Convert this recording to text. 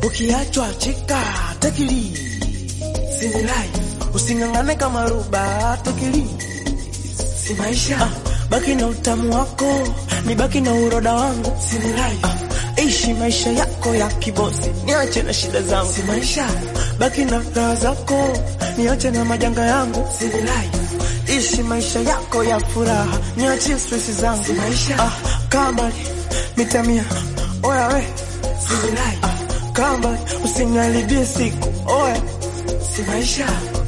ukiachwa chika tekili sinilai using'ang'ane kama ruba tekili si maisha ah, baki na utamu wako ni baki na uroda wangu sinilai ah, ishi maisha yako ya kibosi niache na shida zangu si maisha baki na raha zako niache na majanga yangu sinilai ishi maisha yako ya furaha niachie stress zangu si maisha ah, kambali mitamia oya we sinilai ah, kambali usiniharibie siku oya si maisha